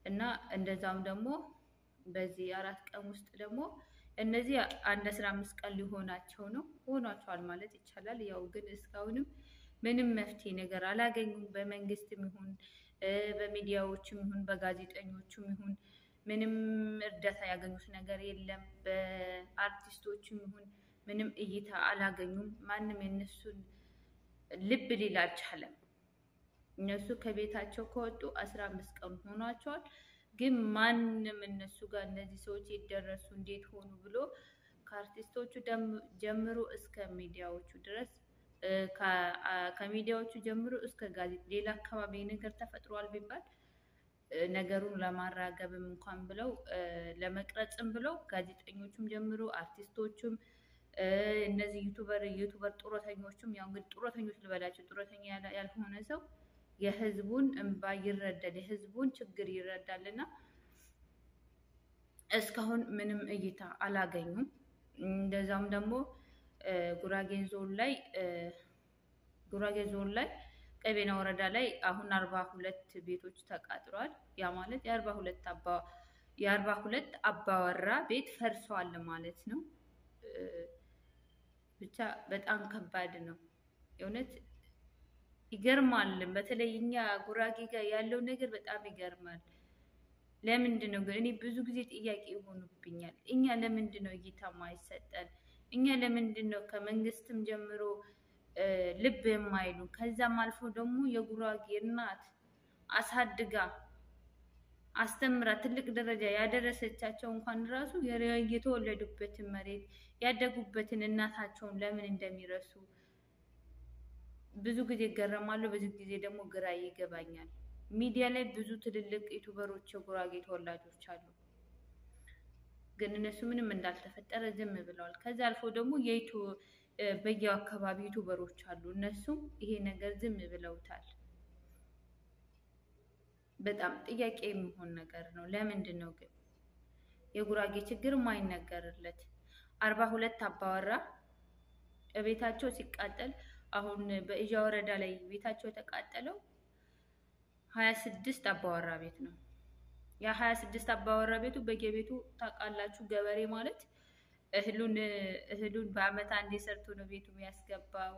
እና እንደዛም ደግሞ በዚህ አራት ቀን ውስጥ ደግሞ እነዚህ አንድ አስራ አምስት ቀን ሊሆናቸው ነው ሆኗቸዋል ማለት ይቻላል። ያው ግን እስካሁንም ምንም መፍትሄ ነገር አላገኙም። በመንግስትም ይሁን በሚዲያዎችም ይሁን በጋዜጠኞችም ይሁን ምንም እርዳታ ያገኙት ነገር የለም። በአርቲስቶችም ይሁን ምንም እይታ አላገኙም። ማንም የነሱን ልብ ሊል አልቻለም። እነሱ ከቤታቸው ከወጡ አስራ አምስት ቀን ሆኗቸዋል። ግን ማንም እነሱ ጋር እነዚህ ሰዎች የደረሱ እንዴት ሆኑ ብሎ ከአርቲስቶቹ ጀምሮ እስከ ሚዲያዎቹ ድረስ ከሚዲያዎቹ ጀምሮ እስከ ጋዜጣ ሌላ አካባቢ ነገር ተፈጥሯል ቢባል ነገሩን ለማራገብም እንኳን ብለው ለመቅረጽም ብለው ጋዜጠኞቹም ጀምሮ አርቲስቶቹም እነዚህ ዩቱበር ዩቱበር ጡረተኞቹም ያው እንግዲህ ጡረተኞች ልበላቸው ጡረተኛ ያልሆነ ሰው የህዝቡን እንባ ይረዳል፣ የህዝቡን ችግር ይረዳል እና እስካሁን ምንም እይታ አላገኙም። እንደዛም ደግሞ ጉራጌ ዞን ላይ ጉራጌ ዞን ላይ ቀቤና ወረዳ ላይ አሁን አርባ ሁለት ቤቶች ተቃጥሏል። ያ ማለት የአርባ ሁለት አባ የአርባ ሁለት አባወራ ቤት ፈርሷል ማለት ነው። ብቻ በጣም ከባድ ነው የእውነት ይገርማል። በተለይ እኛ ጉራጌ ጋር ያለው ነገር በጣም ይገርማል። ለምንድን ነው ግን እኔ ብዙ ጊዜ ጥያቄ ይሆኑብኛል። እኛ ለምንድን ነው እይታ ማይሰጠን? እኛ ለምንድን ነው ከመንግስትም ጀምሮ ልብ የማይሉ ከዛም አልፎ ደግሞ የጉራጌ እናት አሳድጋ አስተምራ ትልቅ ደረጃ ያደረሰቻቸው እንኳን ራሱ የተወለዱበትን መሬት ያደጉበትን እናታቸውን ለምን እንደሚረሱ ብዙ ጊዜ እገረማለሁ። ብዙ ጊዜ ደግሞ ግራ ይገባኛል። ሚዲያ ላይ ብዙ ትልልቅ ዩቱበሮች የጉራጌ ተወላጆች አሉ፣ ግን እነሱ ምንም እንዳልተፈጠረ ዝም ብለዋል። ከዛ አልፎ ደግሞ የይቱ በየው አካባቢ ዩቱበሮች አሉ፣ እነሱም ይሄ ነገር ዝም ብለውታል። በጣም ጥያቄ የሚሆን ነገር ነው። ለምንድን ነው ግን የጉራጌ ችግር ማይነገርለት? አርባ ሁለት አባወራ ቤታቸው ሲቃጠል አሁን በእዣ ወረዳ ላይ ቤታቸው የተቃጠለው ሀያ ስድስት አባወራ ቤት ነው። ያ ሀያ ስድስት አባወራ ቤቱ በየቤቱ ታውቃላችሁ፣ ገበሬ ማለት እህሉን እህሉን በአመት አንዴ ሰርቶ ነው ቤቱ የሚያስገባው።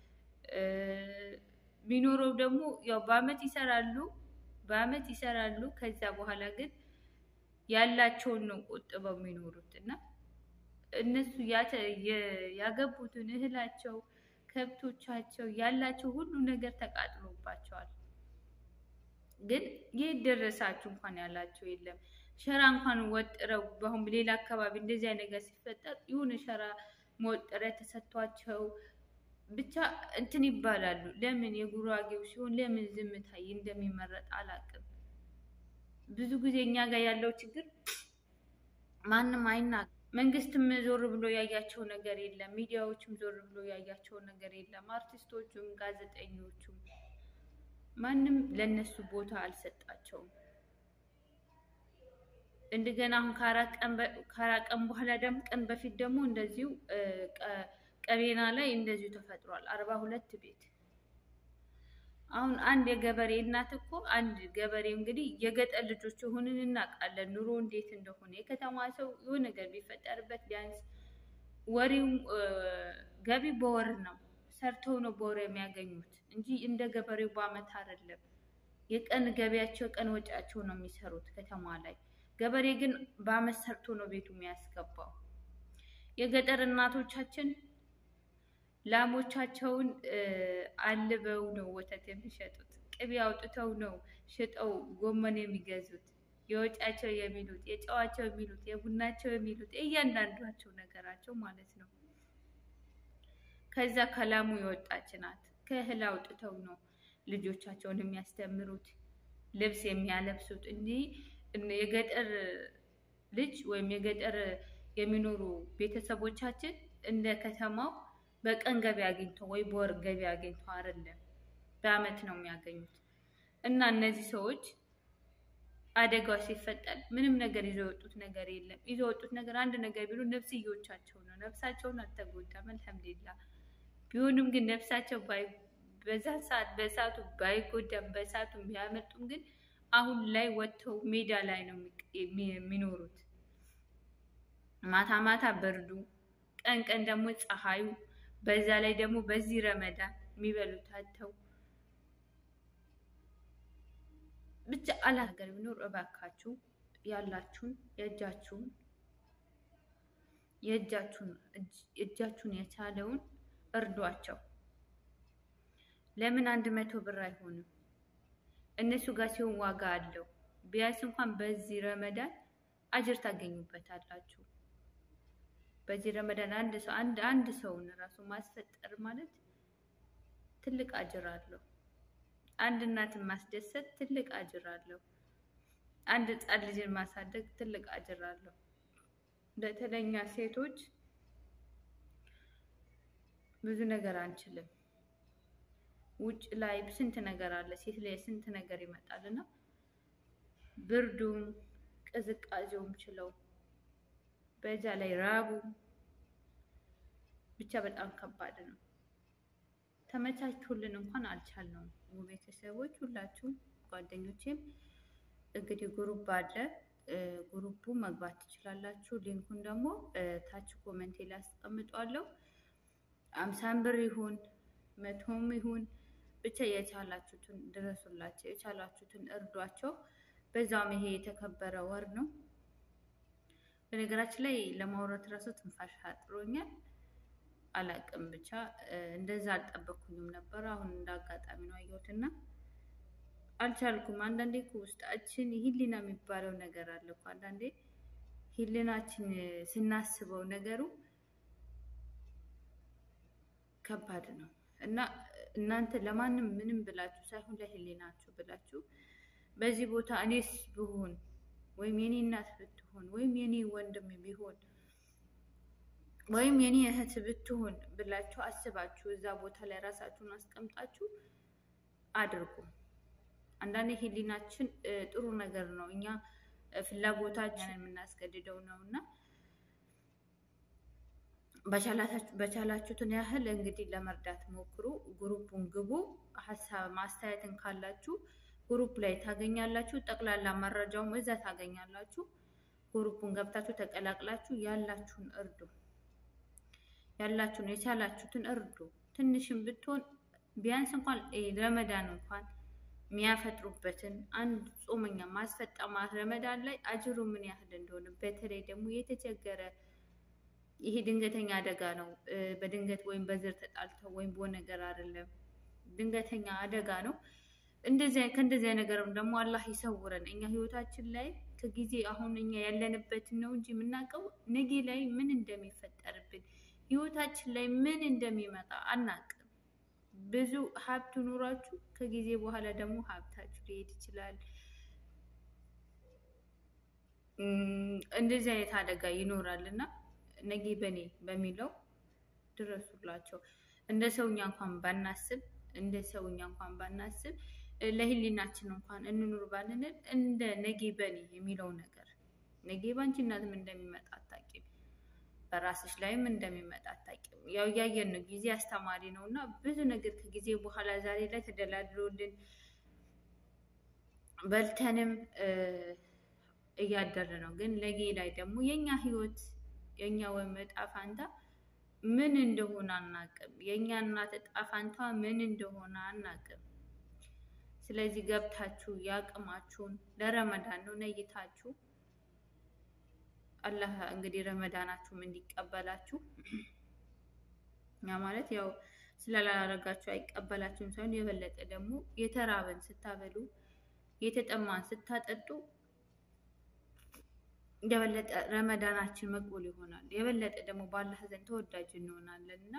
የሚኖረው ደግሞ ያው በአመት ይሰራሉ በአመት ይሰራሉ። ከዛ በኋላ ግን ያላቸውን ነው ቆጥበው የሚኖሩት እና እነሱ ያገቡትን እህላቸው ከብቶቻቸው ያላቸው ሁሉ ነገር ተቃጥሎባቸዋል። ግን የት ደረሳችሁ እንኳን ያላቸው የለም። ሸራ እንኳን ወጥረው በአሁን ሌላ አካባቢ እንደዚያ ነገር ሲፈጠር የሆነ ሸራ መወጠሪያ ተሰጥቷቸው ብቻ እንትን ይባላሉ። ለምን የጉራጌው ሲሆን ለምን ዝምታ እንደሚመረጥ አላውቅም። ብዙ ጊዜ እኛ ጋር ያለው ችግር ማንም አይናገርም። መንግስትም ዞር ብሎ ያያቸው ነገር የለም። ሚዲያዎችም ዞር ብሎ ያያቸው ነገር የለም። አርቲስቶቹም ጋዜጠኞቹም ማንም ለነሱ ቦታ አልሰጣቸውም። እንደገና አሁን ከአራት ቀን በኋላ ደግሞ ቀን በፊት ደግሞ እንደዚሁ ቀቤና ላይ እንደዚሁ ተፈጥሯል። አርባ ሁለት ቤት አሁን አንድ የገበሬ እናት እኮ አንድ ገበሬ እንግዲህ የገጠር ልጆች ሆንን እናውቃለን፣ ኑሮ እንዴት እንደሆነ። የከተማ ሰው የሆነ ነገር ቢፈጠርበት ቢያንስ ወሬው ገቢ በወር ነው፣ ሰርተው ነው በወር የሚያገኙት እንጂ እንደ ገበሬው በአመት አይደለም። የቀን ገቢያቸው ቀን ወጪያቸው ነው የሚሰሩት ከተማ ላይ። ገበሬ ግን በአመት ሰርቶ ነው ቤቱ የሚያስገባው። የገጠር እናቶቻችን ላሞቻቸውን አልበው ነው ወተት የሚሸጡት። ቅቤ አውጥተው ነው ሽጠው ጎመን የሚገዙት። የወጫቸው የሚሉት የጨዋቸው የሚሉት የቡናቸው የሚሉት እያንዳንዷቸው ነገራቸው ማለት ነው። ከዛ ከላሙ የወጣች ናት። ከእህል አውጥተው ነው ልጆቻቸውን የሚያስተምሩት፣ ልብስ የሚያለብሱት። እንዲህ የገጠር ልጅ ወይም የገጠር የሚኖሩ ቤተሰቦቻችን እንደ ከተማው በቀን ገቢ አግኝተው ወይ በወር ገቢ አግኝተው አይደለም፣ በአመት ነው የሚያገኙት። እና እነዚህ ሰዎች አደጋው ሲፈጠር ምንም ነገር ይዘው የወጡት ነገር የለም። ይዘው የወጡት ነገር አንድ ነገር ቢሉ ነፍስዮቻቸው ነው። ነፍሳቸውን አልተጎዳም፣ አልሐምዱሊላ። ቢሆንም ግን ነፍሳቸው በዛን ሰዓት በሰዓቱ ባይጎዳም በሰዓቱ ቢያመልጡም ግን አሁን ላይ ወጥተው ሜዳ ላይ ነው የሚኖሩት። ማታ ማታ ብርዱ፣ ቀን ቀን ደግሞ ፀሐዩ፣ በዛ ላይ ደግሞ በዚህ ረመዳን የሚበሉት አጥተው ብቻ አላ ሀገር ቢኖር እባካችሁ ያላችሁን የእጃችሁን የእጃችሁን እጃችሁን የቻለውን እርዷቸው። ለምን አንድ መቶ ብር አይሆንም? እነሱ ጋር ሲሆን ዋጋ አለው። ቢያንስ እንኳን በዚህ ረመዳን አጅር ታገኙበታላችሁ። በዚህ ረመዳን አንድ ሰው አንድ አንድ ሰውን ራሱ ማስፈጠር ማለት ትልቅ አጅር አለው። አንድ እናትን ማስደሰት ትልቅ አጅር አለው። አንድ ሕፃን ልጅን ማሳደግ ትልቅ አጅር አለው። በተለኛ ሴቶች ብዙ ነገር አንችልም። ውጭ ላይ ስንት ነገር አለ፣ ሴት ላይ ስንት ነገር ይመጣል እና ብርዱም ቅዝቃዜውም ችለው በዛ ላይ ራቡ ብቻ በጣም ከባድ ነው። ተመቻችሁልን እንኳን አልቻልነውም። ቤተሰቦች ሁላችሁም ጓደኞቼም እንግዲህ ግሩፕ አለ። ግሩፑ መግባት ትችላላችሁ። ሊንኩን ደግሞ ታች ኮመንቴ ላይ አስቀምጧለሁ። አምሳን ብር ይሁን መቶም ይሁን ብቻ የቻላችሁትን ድረሱላቸው፣ የቻላችሁትን እርዷቸው። በዛውም ይሄ የተከበረ ወር ነው። በነገራችን ላይ ለማውራት ራሱ ትንፋሽ አጥሮኛል። አላቅም ብቻ እንደዛ አልጠበኩኝም ነበር። አሁን እንደ አጋጣሚ ነው አየሁትና አልቻልኩም። አንዳንዴ እኮ ውስጣችን ሂሊና የሚባለው ነገር አለ እኮ አንዳንዴ ሂሊናችን ስናስበው ነገሩ ከባድ ነው እና እናንተ ለማንም ምንም ብላችሁ ሳይሆን ለህሊናችሁ ብላችሁ በዚህ ቦታ እኔስ ብሆን ወይም የኔ እናት ብትሆን ወይም የኔ ወንድም ቢሆን ወይም የኔ እህት ብትሆን ብላችሁ አስባችሁ እዛ ቦታ ላይ ራሳችሁን አስቀምጣችሁ አድርጉ። አንዳንዴ ህሊናችን ጥሩ ነገር ነው፣ እኛ ፍላጎታችን የምናስገድደው ነው እና በቻላችሁትን ያህል እንግዲህ ለመርዳት ሞክሩ። ግሩፑን ግቡ። ሀሳብ ማስተያየትን ካላችሁ ግሩፕ ላይ ታገኛላችሁ። ጠቅላላ መረጃውም እዛ ታገኛላችሁ። ግሩፑን ገብታችሁ ተቀላቅላችሁ ያላችሁን እርዱ። ያላችሁን የቻላችሁትን እርዱ። ትንሽም ብትሆን ቢያንስ እንኳን ረመዳን እንኳን የሚያፈጥሩበትን አንድ ጾመኛ ማስፈጠማ ረመዳን ላይ አጅሩ ምን ያህል እንደሆነ በተለይ ደግሞ የተቸገረ ይሄ ድንገተኛ አደጋ ነው። በድንገት ወይም በዘር ተጣልተው ወይም በሆነ ነገር አይደለም፣ ድንገተኛ አደጋ ነው። እንደዚህ ከእንደዚህ ነገርም ደግሞ አላህ ይሰውረን። እኛ ህይወታችን ላይ ከጊዜ አሁን እኛ ያለንበትን ነው እንጂ የምናውቀው ነገ ላይ ምን እንደሚፈጠርብን ህይወታችን ላይ ምን እንደሚመጣ አናውቅም። ብዙ ሀብት ኑሯችሁ ከጊዜ በኋላ ደግሞ ሀብታችሁ ሊሄድ ይችላል። እንደዚህ አይነት አደጋ ይኖራል እና ነገ በኔ በሚለው ድረሱላቸው። እንደ ሰውኛ እንኳን ባናስብ እንደ ሰውኛ እንኳን ባናስብ ለህሊናችን እንኳን እንኑር ባንንል እንደ ነጌ በኔ የሚለው ነገር ነጌ ባንቺ እናትም እንደሚመጣ አታውቂም፣ በራስሽ ላይም እንደሚመጣ አታውቂም። ያው እያየን ነው። ጊዜ አስተማሪ ነው እና ብዙ ነገር ከጊዜ በኋላ ዛሬ ላይ ተደላድሎልን በልተንም እያደረ ነው። ግን ነጌ ላይ ደግሞ የኛ ህይወት የእኛ ወይም እጣ ፋንታ ምን እንደሆነ አናቅም። የእኛ እናት እጣ ፋንታ ምን እንደሆነ አናቅም። ስለዚህ ገብታችሁ ያቅማችሁን ለረመዳን ነው ነይታችሁ አላህ እንግዲህ ረመዳናችሁም እንዲቀበላችሁ ያ ማለት ያው ስላላረጋችሁ አይቀበላችሁም ሳይሆን የበለጠ ደግሞ የተራበን ስታበሉ የተጠማን ስታጠጡ የበለጠ ረመዳናችን መቅቡል ይሆናል። የበለጠ ደግሞ በአላህ ዘንድ ተወዳጅ እንሆናለን እና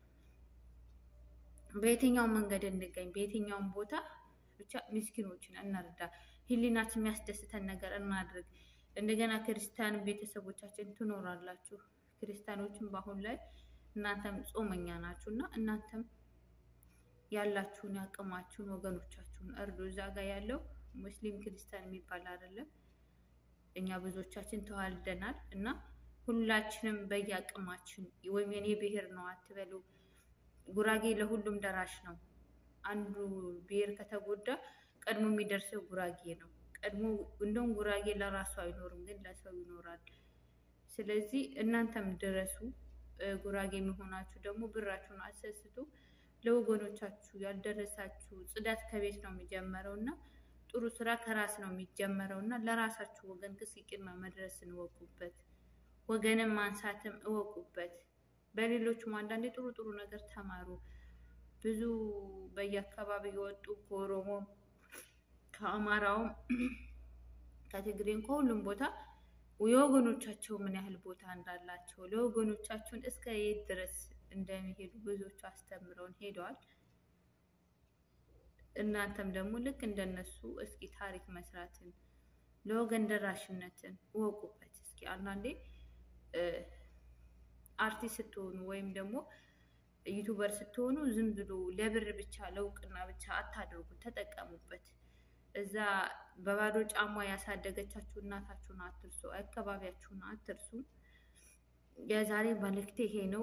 በየትኛውም መንገድ እንገኝ፣ በየትኛውም ቦታ ብቻ ምስኪኖችን እንርዳ። ህሊናችን የሚያስደስተን ነገር እናድርግ። እንደገና ክርስቲያን ቤተሰቦቻችን ትኖራላችሁ። ክርስቲያኖችን በአሁን ላይ እናንተም ጾመኛ ናችሁ እና እናንተም ያላችሁን ያቅማችሁን ወገኖቻችሁን እርዱ። እዛ ጋር ያለው ሙስሊም ክርስቲያን የሚባል አይደለም። እኛ ብዙዎቻችን ተዋልደናል እና ሁላችንም በየአቅማችን ወይም የኔ ብሔር ነው አትበሉ። ጉራጌ ለሁሉም ደራሽ ነው። አንዱ ብሔር ከተጎዳ ቀድሞ የሚደርሰው ጉራጌ ነው። ቀድሞ እንደውም ጉራጌ ለራሱ አይኖርም፣ ግን ለሰው ይኖራል። ስለዚህ እናንተም ድረሱ። ጉራጌ መሆናችሁ ደግሞ ብራችሁን አሰስቱ። ለወገኖቻችሁ ያልደረሳችሁ ጽዳት ከቤት ነው የሚጀመረው እና ጥሩ ስራ ከራስ ነው የሚጀመረው እና ለራሳችሁ ወገን ክስቂማ መድረስን እወቁበት። ወገንን ማንሳትም እወቁበት። በሌሎቹም አንዳንዴ ጥሩ ጥሩ ነገር ተማሩ። ብዙ በየአካባቢ የወጡ ከኦሮሞም ከአማራውም ከትግሬም ከሁሉም ቦታ የወገኖቻቸው ምን ያህል ቦታ እንዳላቸው ለወገኖቻቸውን እስከ የት ድረስ እንደሚሄዱ ብዙዎቹ አስተምረውን ሄደዋል። እናንተም ደግሞ ልክ እንደነሱ እስኪ ታሪክ መስራትን ለወገን ደራሽነትን እወቁበት። እስኪ አንዳንዴ አርቲስት ስትሆኑ ወይም ደግሞ ዩቱበር ስትሆኑ ዝም ብሎ ለብር ብቻ ለእውቅና ብቻ አታድርጉ፣ ተጠቀሙበት። እዛ በባዶ ጫማ ያሳደገቻችሁ እናታችሁን አትርሱ፣ አካባቢያችሁን አትርሱ። የዛሬ መልእክቴ ይሄ ነው።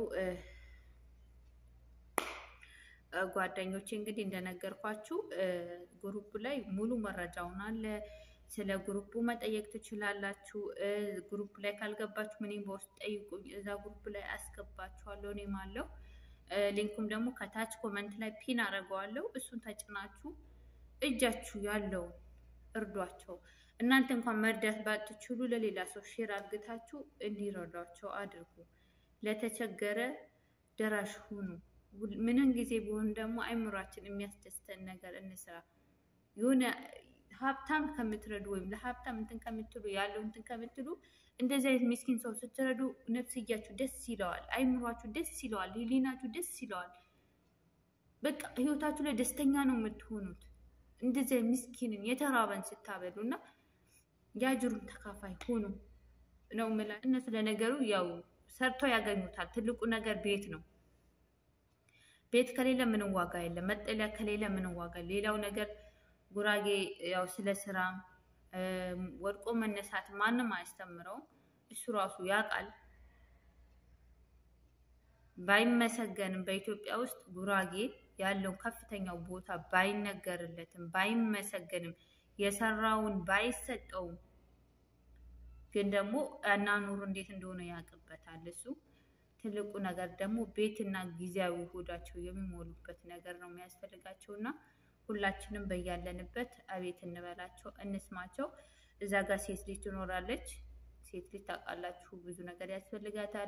ጓደኞቼ እንግዲህ እንደነገርኳችሁ ግሩፕ ላይ ሙሉ መረጃውን አለ። ስለ ግሩፑ መጠየቅ ትችላላችሁ። ግሩፕ ላይ ካልገባችሁ ምንም በውስጥ ጠይቁኝ፣ እዛ ግሩፕ ላይ አስገባችኋለሁ። እኔም አለው ሊንኩም ደግሞ ከታች ኮመንት ላይ ፒን አደርገዋለሁ። እሱን ተጭናችሁ እጃችሁ ያለውን እርዷቸው። እናንተ እንኳን መርዳት ባትችሉ ለሌላ ሰው ሼር አድርግታችሁ እንዲረዷቸው አድርጉ። ለተቸገረ ደራሽ ሁኑ። ምንም ጊዜ ቢሆን ደግሞ አይምሯችን የሚያስደስተን ነገር እንስራ። የሆነ ሀብታም ከምትረዱ ወይም ለሀብታም እንትን ከምትሉ ያለው እንትን ከምትሉ እንደዚህ አይነት ምስኪን ሰው ስትረዱ ነፍስያችሁ ደስ ይለዋል፣ አይምሯችሁ ደስ ይለዋል፣ ህሊናችሁ ደስ ይለዋል። በቃ ህይወታችሁ ላይ ደስተኛ ነው የምትሆኑት። እንደዚህ ምስኪንን የተራበን ስታበሉ እና የአጅሩን ተካፋይ ሆኑ ነው ምላ እነሱ ለነገሩ ያው ሰርተው ያገኙታል። ትልቁ ነገር ቤት ነው። ቤት ከሌለ ምንም ዋጋ የለም። መጠለያ ከሌለ ምንም ዋጋ ሌላው ነገር ጉራጌ ያው ስለ ስራ ወድቆ መነሳት ማንም አያስተምረውም። እሱ ራሱ ያውቃል። ባይመሰገንም በኢትዮጵያ ውስጥ ጉራጌ ያለው ከፍተኛው ቦታ ባይነገርለትም ባይመሰገንም የሰራውን ባይሰጠውም ግን ደግሞ አኗኗሩ እንዴት እንደሆነ ያውቅበታል እሱ። ትልቁ ነገር ደግሞ ቤትና ጊዜያዊ ሆዳቸው የሚሞሉበት ነገር ነው የሚያስፈልጋቸው እና ሁላችንም በያለንበት አቤት እንበላቸው፣ እንስማቸው። እዛ ጋር ሴት ልጅ ትኖራለች። ሴት ልጅ ታውቃላችሁ ብዙ ነገር ያስፈልጋታል።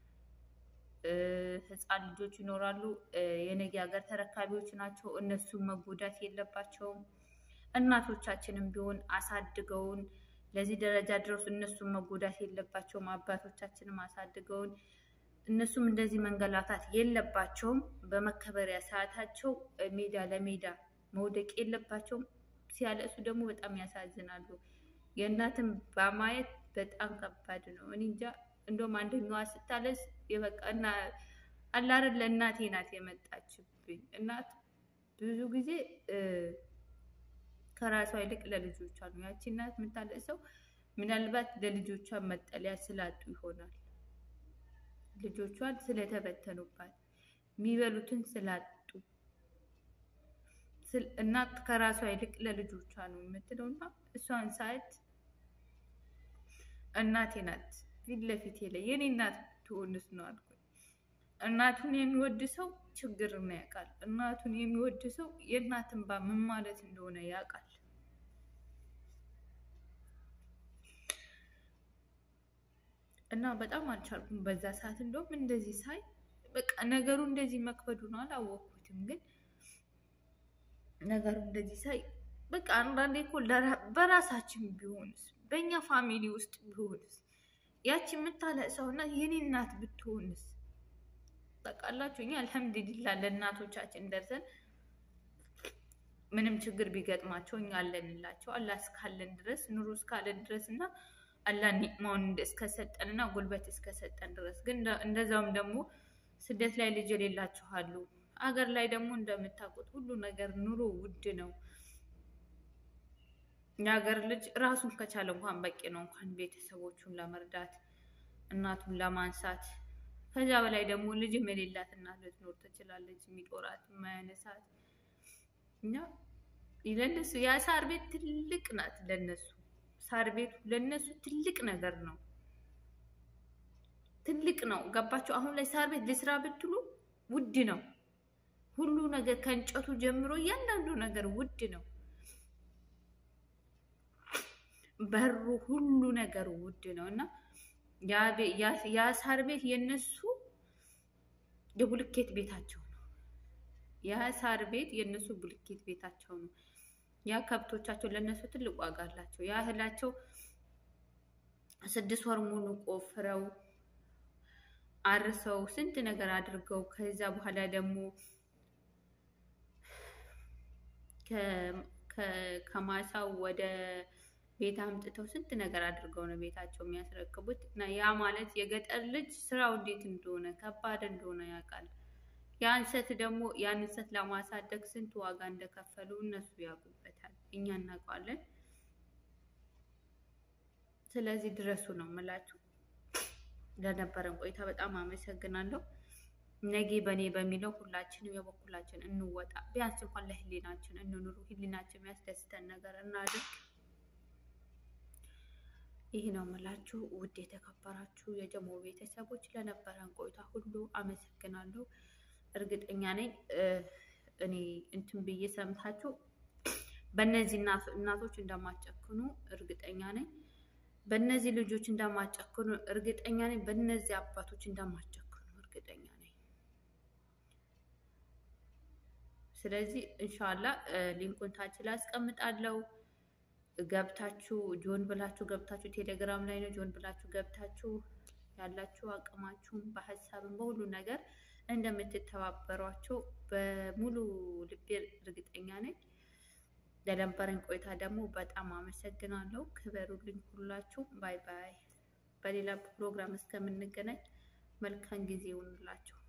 ህፃን ልጆች ይኖራሉ። የነገ ሀገር ተረካቢዎች ናቸው። እነሱም መጎዳት የለባቸውም። እናቶቻችንም ቢሆን አሳድገውን ለዚህ ደረጃ ድረስ እነሱም መጎዳት የለባቸውም። አባቶቻችንም አሳድገውን እነሱም እንደዚህ መንገላታት የለባቸውም። በመከበሪያ ሰዓታቸው ሜዳ ለሜዳ መውደቅ የለባቸውም። ሲያለቅሱ ደግሞ በጣም ያሳዝናሉ። የእናትን በማየት በጣም ከባድ ነው። እኔ እንጃ እንደውም አንደኛዋ ስታለስ የበቃ እና አላረን ለእናቴ ናት የመጣችብኝ። እናት ብዙ ጊዜ ከራሷ ይልቅ ለልጆቿ ነው። ያቺ እናት የምታለቅሰው ምናልባት ለልጆቿ መጠለያ ስላጡ ይሆናል። ልጆቿን ስለተበተኑባት የሚበሉትን ስላጡ እናት ከራሷ ይልቅ ለልጆቿ ነው የምትለው እና እሷን ሳያት እናቴ ናት ፊት ለፊቴ ላይ የኔ እናት ትሆንስ ነው አልኩኝ። እናቱን የሚወድ ሰው ችግርን ያውቃል። እናቱን የሚወድ ሰው የእናት እንባ ምን ማለት እንደሆነ ያውቃል። እና በጣም አልቻልኩም በዛ ሰዓት። እንደውም እንደዚህ ሳይ በቃ ነገሩ እንደዚህ መክበዱን አላወቅኩትም፣ ግን ነገሩ እንደዚህ ሳይ በቃ አንዳንዴ እኮ በራሳችን ቢሆንስ በእኛ ፋሚሊ ውስጥ ቢሆንስ ያቺ የምታለቅሰው እና የኔ እናት ብትሆንስ? በቃላችሁ እኛ አልሐምዱሊላ ለእናቶቻችን ደርሰን ምንም ችግር ቢገጥማቸው እኛ አለንላቸው። አላህ እስካለን ድረስ ኑሮ እስካለን ድረስ እና አላህ ኒዕማውን እስከሰጠን እና ጉልበት እስከሰጠን ድረስ ግን እንደዛውም ደግሞ ስደት ላይ ልጅ የሌላቸው አሉ። አገር ላይ ደግሞ እንደምታውቁት ሁሉ ነገር ኑሮ ውድ ነው። የሀገር ልጅ ራሱን ከቻለ እንኳን በቂ ነው፣ እንኳን ቤተሰቦቹን ለመርዳት እናቱን ለማንሳት። ከዚያ በላይ ደግሞ ልጅም የሌላት እናት ልትኖር ትችላለች፣ የሚጦራት የማያነሳት እና ለነሱ ያ ሳር ቤት ትልቅ ናት። ለነሱ ሳር ቤቱ ለነሱ ትልቅ ነገር ነው። ትልቅ ነው። ገባችሁ? አሁን ላይ ሳር ቤት ልስራ ብትሉ ውድ ነው። ሁሉ ነገር ከእንጨቱ ጀምሮ እያንዳንዱ ነገር ውድ ነው። በሩ ሁሉ ነገር ውድ ነው እና ያ ሳር ቤት የነሱ የቡልኬት ቤታቸው ነው። ያ ሳር ቤት የነሱ ቡልኬት ቤታቸው ነው። ያ ከብቶቻቸው ለነሱ ትልቅ ዋጋ አላቸው። ያ እህላቸው ስድስት ወር ሙሉ ቆፍረው አርሰው ስንት ነገር አድርገው ከዛ በኋላ ደግሞ ከማሳው ወደ ቤት አምጥተው ስንት ነገር አድርገው ነው ቤታቸው የሚያስረክቡት። እና ያ ማለት የገጠር ልጅ ስራው እንዴት እንደሆነ ከባድ እንደሆነ ያውቃል። ያ እንሰት ደግሞ ያን እንሰት ለማሳደግ ስንት ዋጋ እንደከፈሉ እነሱ ያውቁበታል፣ እኛ እናውቀዋለን። ስለዚህ ድረሱ ነው የምላችሁ። ለነበረን ቆይታ በጣም አመሰግናለሁ። ነጌ በእኔ በሚለው ሁላችንም የበኩላችን እንወጣ። ቢያንስ እንኳን ለህሊናችን እንኑሩ። ህሊናችን የሚያስደስተን ነገር እናድርግ። ይህ ነው የምላችሁ። ውድ የተከበራችሁ የጀሞ ቤተሰቦች ለነበረን ቆይታ ሁሉ አመሰግናለሁ። እርግጠኛ ነኝ እኔ እንትን ብዬ ሰምታችሁ በእነዚህ እናቶች እንደማጨክኑ እርግጠኛ ነኝ። በእነዚህ ልጆች እንደማጨክኑ እርግጠኛ ነኝ። በእነዚህ አባቶች እንደማጨክኑ እርግጠኛ ነኝ። ስለዚህ እንሻላ ሊንኩን ታች ላይ አስቀምጣለሁ። ገብታችሁ ጆን ብላችሁ ገብታችሁ ቴሌግራም ላይ ነው ጆን ብላችሁ ገብታችሁ ያላችሁ አቅማችሁን በሀሳብም በሁሉ ነገር እንደምትተባበሯቸው በሙሉ ልቤ እርግጠኛ ነኝ። ለነበረን ቆይታ ደግሞ በጣም አመሰግናለሁ። ክበሩልኝ ሁላችሁ። ባይ ባይ። በሌላ ፕሮግራም እስከምንገናኝ መልካም ጊዜ ይሁንላችሁ።